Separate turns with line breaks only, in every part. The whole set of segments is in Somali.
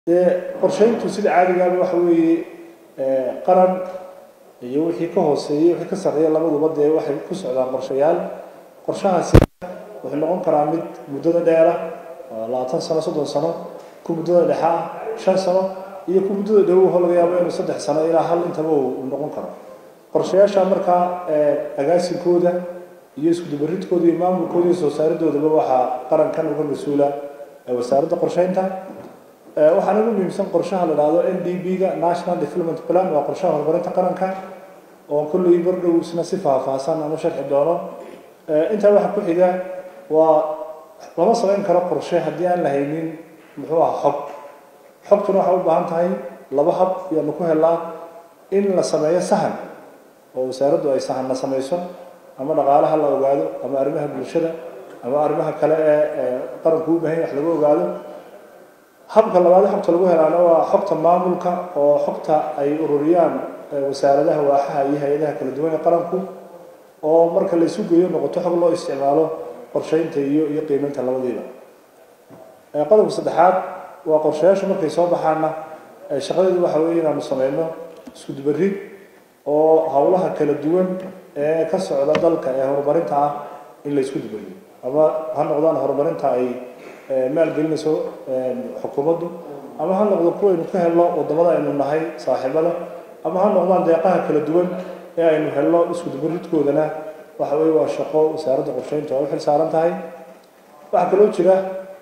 dee qorshayntu sida caadigaaba waxa weeye qaran iyo wixii ka hooseeyey wixii ka sarreeya labaduba dee waxay ku socdaan qorshayaal qorshahaasi wuxuu noqon karaa mid muddada dheera labaatan sano soddon sano ku muddada dhexa ah shan sano iyo ku muddada dhowoho laga yaabo inuu saddex sano ilaa hal intaba uu noqon karo qorshayaasha markaa agaasinkooda iyo iskudubaridkooda iyo maamulkooda iyo soo saaridoodaba waxaa qarankan uga mas-uula wasaaradda qorsheynta waxaana ugu muhiimsan qorshaha la dhahdo n d b ga national development plan waa qorshaha horumarinta qaranka oo kulley bardhow isna si faahfaahsan aan u sharxi doono intaa waxa ku xiga waa lama samayn karo qorshe haddii aan la haynin muxuu aha xog xogtuna waxay u baahan tahay laba hab yaanu ku helnaa in la sameeyo sahan oo wasaaraddu ay sahanna samayso ama dhaqaalaha la ogaado ama arrimaha bulshada ama arrimaha kale ee qaranku u baahan wax lagu ogaado habka labaad xogta lagu helaana waa xogta maamulka oo xogta ay ururiyaan wasaaradaha waaxaha iyo hay-adaha kala duwan ee qaranku oo marka la isu geeyo noqoto xog loo isticmaalo qorsheynta iyo iyo qiimeynta labadiiba qodobka saddexaad waa qorshayaashu markay soo baxaana shaqadeedu waxa weeye inaanu sameyno isku dubarid oo howlaha kala duwan ee ka socda dalka ee horumarinta ah in la isku dubariyo ama ha noqdaan horumarinta ay maalgelinayso xukuumaddu ama ha noqdo kuwaynu ka helno wadamada aynu nahay saaxiibada ama ha noqdaan deeqaha kala duwan ee aynu helno isku dubaridkoodana waxa weeye waa shaqo wasaaradda qorsheynta oo u xil saaran tahay waxaa kaloo jira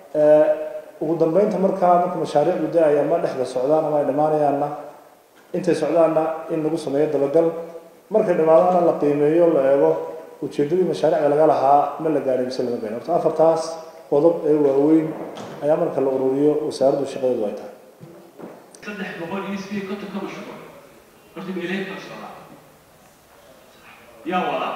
ugu dambeynta markaa marka mashaariicdu da-ay ama dhexda socdaan ama ay dhammaanayaanna intay socdaanna in lagu sameeyo dabagal markay dhammaadaana la qiimeeyo la eego ujeedadii mashaariicda laga lahaa ma la gaadhay mise lama gaadhin horta afartaas qodob ee waaweyn ayaa marka la ururiyo wasaaraddu shaqadeedu ay tahay
saddex boqol iyo sideed konton ka mashruuc horta meelahay kala socdaa yaa wadaa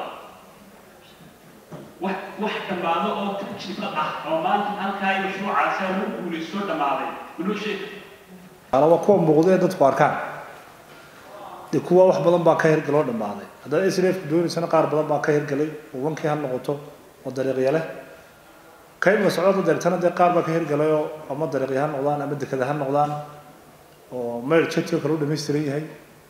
wax wax dhammaado oo tajriba ah oo maanta halkaa mashruucaasi lagu guulaystoo dhammaaday manoo sheega
waa kuwa muuqda ee dadku arkaan dee kuwa wax badan baa ka hirgaloo dhammaaday haddaad s f doonaysana qaar badan baa ka hirgalay oo wankii ha noqoto oo dariiqya leh kaymka socdada deegtana dee qaar baa ka hirgalayoo ama dariiqya ha noqdaan ama dekada ha noqdaan oo mayr jadka kale u dhamaystiran yahay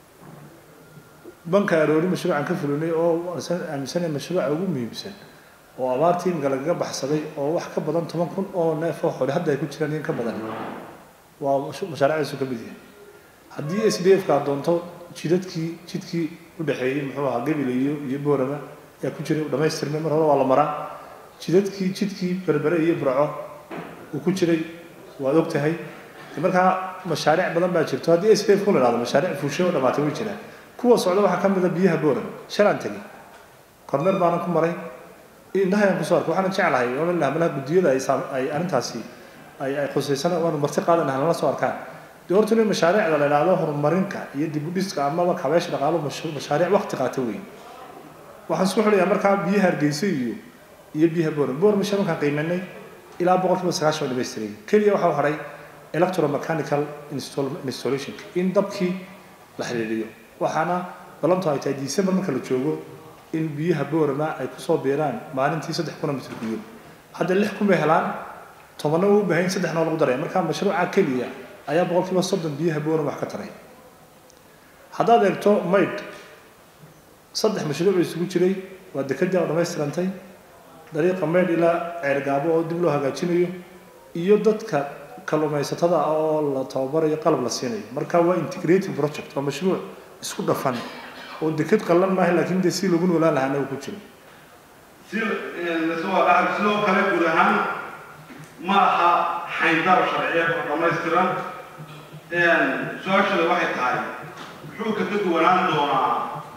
banka aroori mashruucan ka fulinay oo aaminsanaya mashruuca ugu muhiimsan oo abaartii imika lagaga baxsaday oo wax ka badan toban kun oo neef oo xole hadda ay ku jiraan in ka badan waa mashaariicdiisu ka mid yahay haddii s d f ka doonto jidadkii jidkii u dhexeeyey muxuu ahaa gebile iyo iyo boorama ayaa ku jiray dhamaystirmay mar hore waa la maraa jidadkii jidkii berbere iyo burco uu ku jiray waad og tahay markaa mashaariic badan baa jirto haddii s d f ku la dhahdo mashaariic fuushay oo dhamaatay way jiraan kuwa socda waxaa ka mid a biyaha boorama shalaan tegey kormeer baanan ku maray indhahayaan kusoo arkay waxaanan jeclahay oo la malaha guddiyada ay ay arrintaasi ay ay khusaysana waanu marti qaadanaha lala soo arkaan dee horta in mashaariicda la idhaahdo horumarinka iyo dib u dhiska amaba kabeesha dhaqaalo mashaariic waqti qaata wey waxaan isku xidhayaa markaa biyaha hargeysa iyo iyo biyaha boorama boorama shabankaan qiimanay ilaa boqol kiiba sagaashan oo dhamaystiray keliya waxaa u hadhay electromechanical installation in dabkii la xidhiidhiyo waxaana balantu ay tahay december marka la joogo in biyaha boorama ay kusoo biiraan maalintii saddex kuna mitr biyo hadda lix kun bay helaan tobanna uu baahan saddexna oo lagu daraya marka mashruuca keliya ayaa boqolkiiba soddon biyaha boorama wax ka taray haddaad eegto mayd saddex mashruuc isugu jiray waa dekadii oo dhammaystirantay dariiqa maydh ilaa ceergaabo oo dib loo hagaajinayo iyo dadka kalluumaysatada oo la tababarayo qalab la siinayo marka waa integrated project waa mashruuc isku dhafan oo deked qallan maaha laakiin dee si lagu noolaan lahaana uu ku jiro
si lasoo dhaxal sidoo kale guud ahaan ma aha xayndaab sharciyeed oo dhammaystiran su-aashada waxay tahay muxuu kaga duwanaan doonaa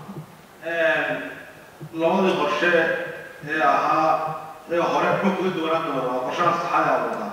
labadii qorshe ee ahaa ee hore muxuu kaga duwanaan doonaa qorshaha saxada ee wadaa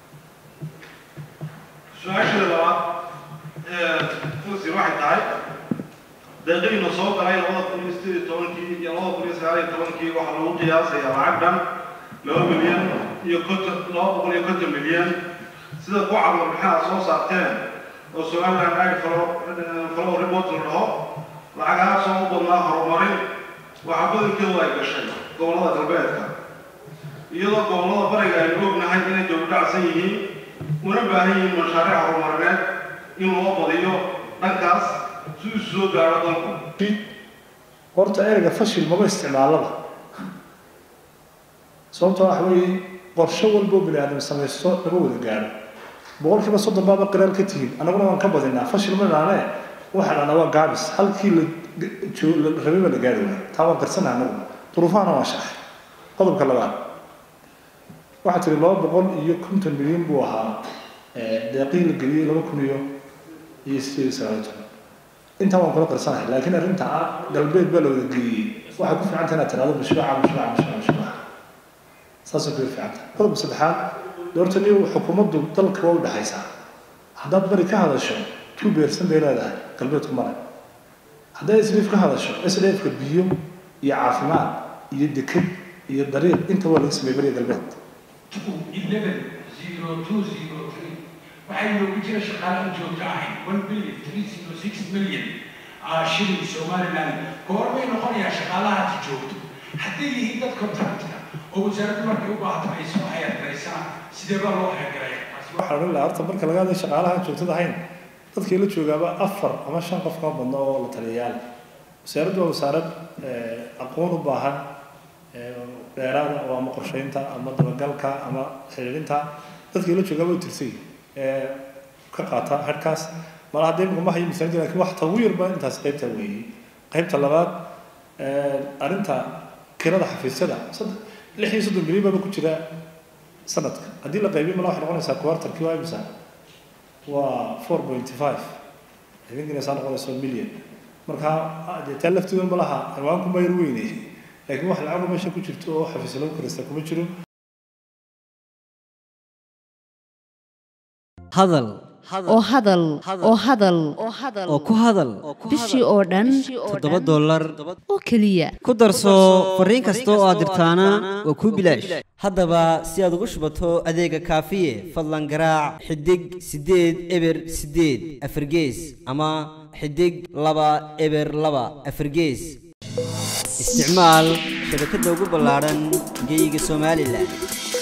su-aashada labaad fusir waxay tahay deeqadiina soo galay labada kun iyo sideed iyo tobankii iyo labada kun iyo sagaal iyo tobankii waxaa lagu qiyaasayaa lacag dhan laba milyan iyo konton laba boqol iyo konton milyan sida ku cabur maxaa soo saarteen oo somaliland ag falo falo report la dhaho lacagahaasoo u badnaa horumarin waxaa badankeedu ay gashay gobollada galbeedka iyadoo gobollada bariga aynu ognahay inay dowladhacsan yihiin una baahan yihiin mashaariic horumarineed in loo badiyo dhankaas si uu soo gaadho dalku
horta ereyga fashil maba isticmaalaba sababtoo waxa weeye qorshe walboo bini aadam samaysto lama wada gaadho boqolkiiba soddon baaba qiraal ka tihiin annaguna waan ka badinaa fashil ma dhaane waxa dhana waa gaabis halkii la joo- la rabay baa la gaari waaya taa waan qarsanaha anagu duruufahana waan shaxay qodobka labaad waxaa tiri laba boqol iyo konton milyan buu ahaa deeqihii la geliyey laba kun iyo iyo sideed iyo sagaal iyo toban intaa waan kula qarsanahay laakiin arrinta ah galbeed baa la wada geliyey waxay ku fiican tahay inaad tiraahdo mashruuca mashruuca mashruuca mashruuca saasay kuga fiican tahay qodobka saddexaad doorta niyo xukuumaddu dalka waa u dhexaysaa haddaad bari ka hadasho two beersan bay leedahay galbeedku male haddaad sdf ka hadasho sdfka biyo iyo caafimaad iyo deked iyo dariiq inta waa laga sameeyey bariga galbeed
waxay noogu jira shaqaalaha joogto ahayn one billion three zero six million shilling somaliland goormay noqonayaa shaqaalahaasi joogto hadday yihiin dad contractor oo wasaaraddu markay u baahato ay soo hayargaraysaan sidee baa loo hayargaraya
waxaa odhan lahaa horta marka laga hadlay shaqaalaha joogtada ahayn dadkii la joogaaba afar ama shan qof kama badno oo la taliyayaal wasaaraddu waa wasaarad aqoon u baahan dheeraada oo ama qorsheynta ama dabagalka ama xiriirinta dadkii la joogaaba u tirsay ka qaata harkaas mala haddee imika ma hayo misaanida lakin wax tagu yarba intaas qaybta weeyey qaybta labaad arrinta kirada xafiisyada saddex lix iyo soddon bilyan baaba ku jira sanadka haddii la qaybiyo mala waxay noqonaysaa quartarkii waa imisa waa four point five idinkina saa noqonayso million marka dee taa lafteedu ma laha ciwaanku ma yar weyne laakiin wax lacago meesha ku jirto oo xafiisyo lagu kiraysta kuma jiro
hadal
oo hadal oo hadal
oo ku hadal
bishii oo dhan
toddoba dollar
oo keliya
ku darso fariin kasta oo aad dirtaana waa kuu bilaash haddaba si aad ugu shubato adeega kaafiye fadlan garaac xidig siddeed eber siddeed afargees ama xidig laba eber laba afargees isticmaal shabakadda ugu ballaadhan geyga somalilan